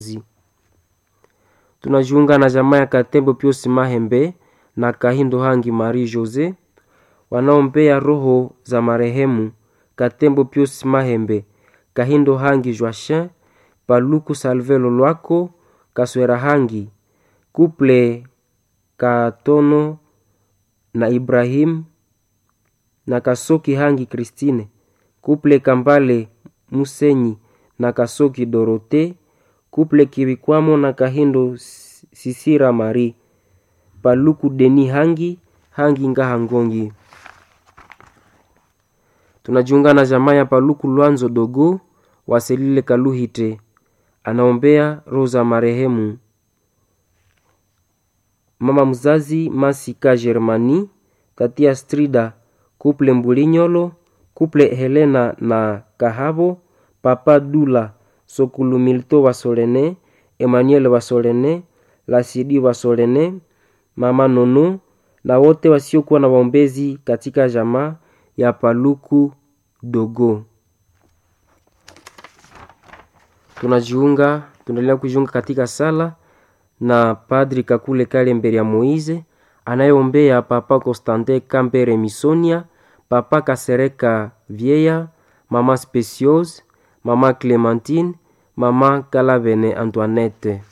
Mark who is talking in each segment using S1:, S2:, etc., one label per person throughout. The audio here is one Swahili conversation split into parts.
S1: Tunajiunga na jamaa ya Katembo Pius Mahembe na Kahindo Hangi Marie Jose wanaombea roho za marehemu Katembo Pius Mahembe, Kahindo Hangi Joachin, Paluku Salvelo Lwako, Kaswera Hangi, Kuple Katono na Ibrahim na Kasoki Hangi Christine, Kuple Kambale Musenyi na Kasoki Dorote, Kuple Kibikwamo na Kahindo Sisira Marie, Paluku Deni Hangi, Hangi Ngaha Ngongi. Tunajiunga na jamaa ya Paluku Lwanzo Dogo Waselile Kaluhite anaombea roho za marehemu mama mzazi Masika Germani, tatia Strida, Kuple Mbulinyolo, Kuple Helena na Kahabo, Papa Dula Sokulu Milto Wasolene, Emmanuel Wasolene, Lasidi Wasolene, Mama Nono na wote wasiokuwa na waombezi katika jamaa ya Paluku Dogo. Tunajiunga, tunaendelea kujiunga katika sala na Padri Kakule Kale mbele ya Moize anayeombea Papa Constantin Kambere Misonia, Papa Kasereka Vieya, Mama Speciose, Mama Clementine, Mama Kalavene Antoinette.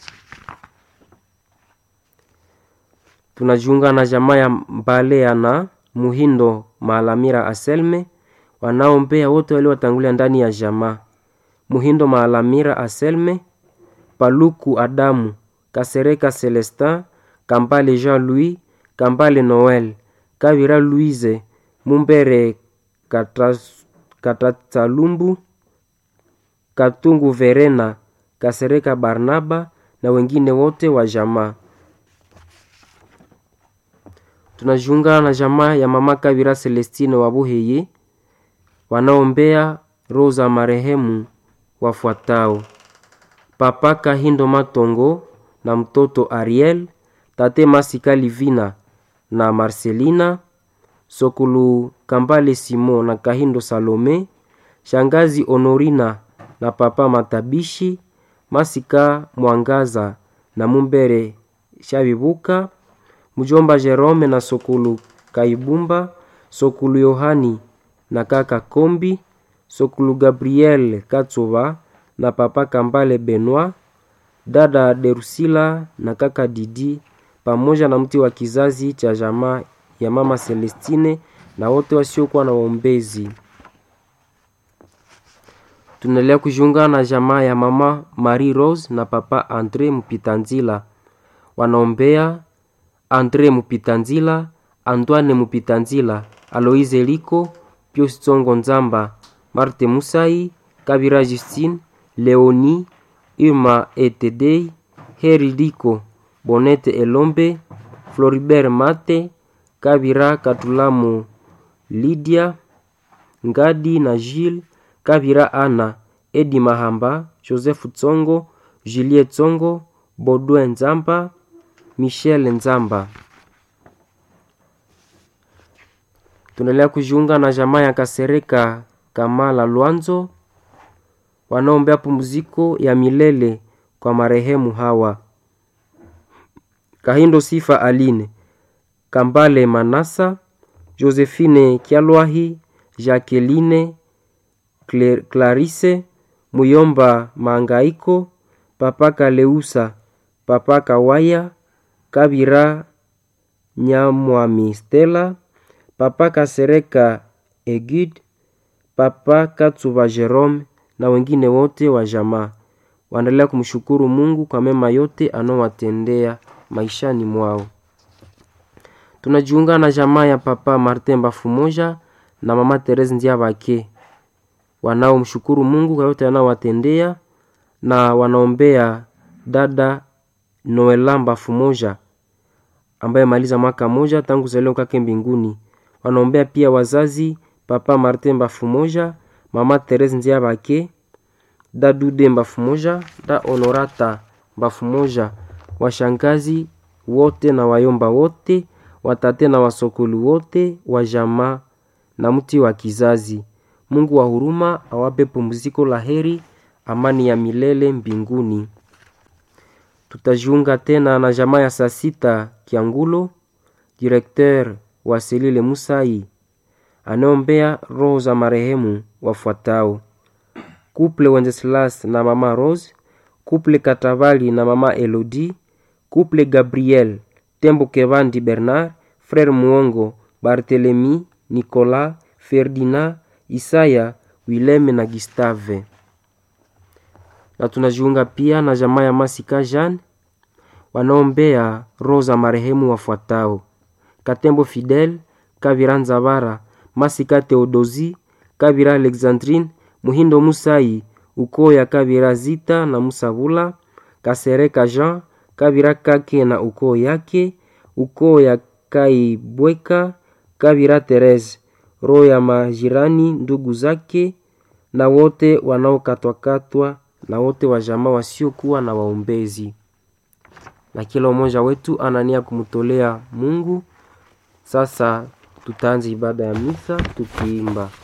S1: Tunajiunga na jamaa ya Mbalea na Muhindo Maalamira Aselme wanaombea wote waliowatangulia ndani ya jamaa Muhindo Maalamira Aselme, Paluku Adamu, Kasereka Celestin, Kambale Jean-Louis, Kambale Noel, Kavira Louise, Mumbere Katatsalumbu, Katungu Verena, Kasereka Barnaba na wengine wote wa jamaa. Tunajiunga na jamaa ya mama Kavira Celestine wa Buheye wanaombea roho za marehemu wafuatao: Papa Kahindo Matongo na mtoto Ariel, tate Masika Livina na Marcelina, Sokulu Kambale Simon na Kahindo Salome, shangazi Honorina na papa Matabishi, Masika Mwangaza na Mumbere Shabibuka, mjomba Jerome na Sokulu Kaibumba, Sokulu Yohani na kaka Kombi, Sokulu Gabriel Katsuba na papa Kambale Benoit, dada Derusila na kaka Didi pamoja na mti wa kizazi cha jamaa ya mama Celestine na wote wasiokuwa na waombezi. Tunaendelea kujiunga na jamaa ya mama Marie Rose na papa Andre Mupitanzila wanaombea Andre Mupitanzila, Antoine Mupitanzila, Aloise Liko, Pius Tsongo Nzamba, Marte Musai, Kabira Justine, Leoni, Irma Etedei, Heri Liko, Bonete Elombe, Floribert Mate, Kabira Katulamu, Lydia Ngadi na Gilles, Kabira Ana, Edi Mahamba, Joseph Tsongo, Julie Tsongo, Baudouin Nzamba, Michel Nzamba. Tunaendelea kujiunga na jamaa ya Kasereka Kamala Lwanzo wanaombea pumziko ya milele kwa marehemu hawa: Kahindo Sifa Aline, Kambale Manasa, Josephine Kyalwahi, Jacqueline Clarisse, Muyomba Mangaiko, Papa Kaleusa, Papa Kawaya, Kabira Nyamwami Stella, Papa Kasereka Egid, Papa Katsuba Jerome na wengine wote wa jamaa waendelea kumshukuru Mungu kwa mema yote anaowatendea maishani mwao. Tunajiunga na jamaa ya Papa Martin Bafumoja na Mama Therese Ndiabake wanaomshukuru Mungu kwa yote anaowatendea na wanaombea dada Noela Bafumoja ambaye maliza mwaka moja tangu kuzaliwa kwake mbinguni. Wanaombea pia wazazi Papa Martin Bafumoja, Mama Therese Ndiabake, da Dude Bafumoja, da Honorata Bafumoja, washangazi wote na wayomba wote, watate na wasokolu wote wa jamaa na mti wa kizazi. Mungu wa huruma awape pumziko la heri, amani ya milele mbinguni. Tutajiunga tena na jamaa ya saa sita Kiangulo, direkteur wa Selile Musai anaombea roho za marehemu wafuatao: Couple Wenceslas na mama Rose, Couple Katavali na mama Elodie, Couple Gabriel Tembo Kevandi Bernard, Frere Muongo, Barthelemy, Nicolas, Ferdinand, Isaya, Wileme na Gustave. Na tunajiunga pia na jamaa ya Masika Jean wanaombea roho za marehemu wafuatao: Katembo Fidel, Kavira Nzabara, Masika Theodosi, Kavira Alexandrine, Muhindo Musai, ukoo ya Kavira Zita na Musabula, Kasereka Jean, Kavira Kake na ukoo yake, ukoo ya Kaibweka, Kavira Therese, roho ya majirani ndugu zake na wote wanaokatwakatwa na wote wa jamaa wasiokuwa na waombezi. Na kila mmoja wetu anania kumtolea Mungu. Sasa tutaanza ibada ya misa tukiimba